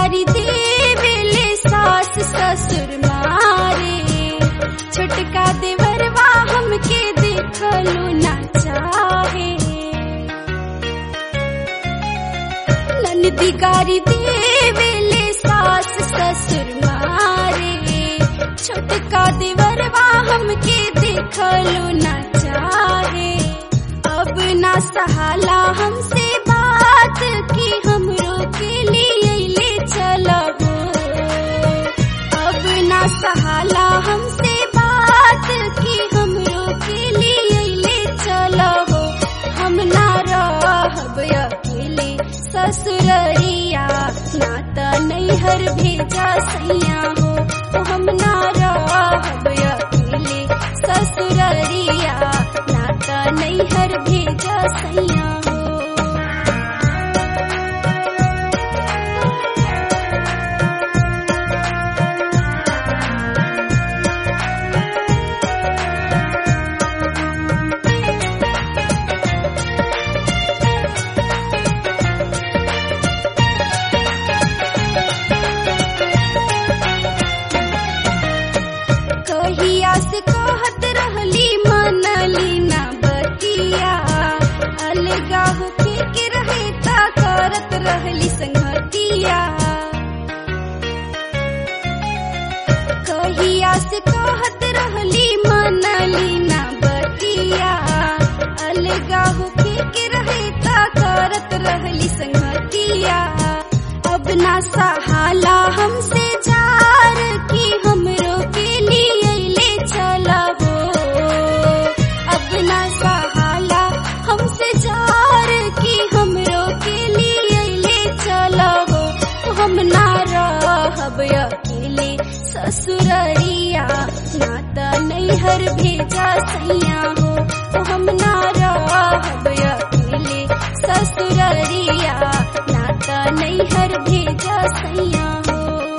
गारी देवेले सास ससुर मारे छोटका देवरवा हमके देखलू ना चाहे ननदी गारी देवेले सास ससुर मारे छोटका देवरवा हमके देखलू ना चाहे अब ना सहाला हमसे बात की हमरो के लिए ले चलो अब ना सहाला हमसे बात की हमरो के लिए ले चलो हम ना रहब अकेले ससुररिया ना त नैहर भेजा सैया हो हम ना रहब अकेले ससुररिया ना त नैहर भेजा सैया हो कहिया से कहत रहली मनली ना बतिया अलगा होके के रहे ता करत रहली संगतिया कहिया से कहत रहली मनली ना बतिया अलगा होके के रहे ता करत रहली संगतिया अब ना सहाला हमसे जार की हमरो के लिए ले चलबो अब ना सहाला हमसे जार की हमरो के लिए ले चलबो हम ना रहब अकेले ससुररिया ना त नैहर भेजा सैया हो हम ना रहब अकेले ससुररिया ना त नैहर भेजा सैया हो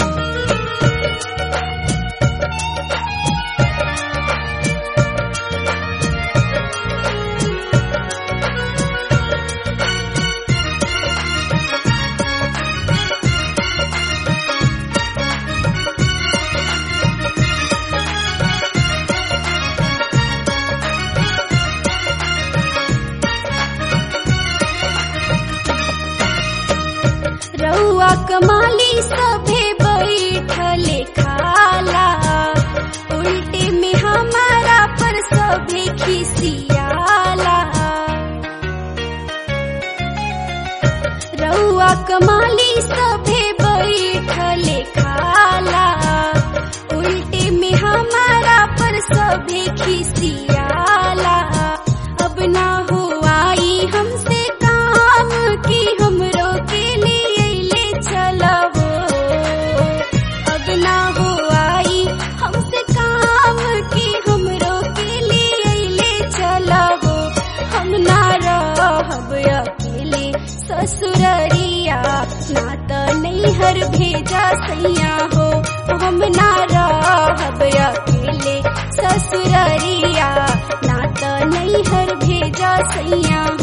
रउआ कमाली सभे बैठले खाला उल्टे में हमारा पर सभे खिसियाला रउआ कमाली सभे बैठले खाला उल्टे में हमारा पर सभे खिसियाला अब ना हुआई हमसे काम की हमरो के लिए ले चलबो अब ना हुआई हमसे काम की हमरो के लिए ले चलबो हम ना रहब अकेले ससुररिया ना त नैहर भेजा सैया हो हम ना रहब अकेले ससुररिया ना त नैहर भेजा सैया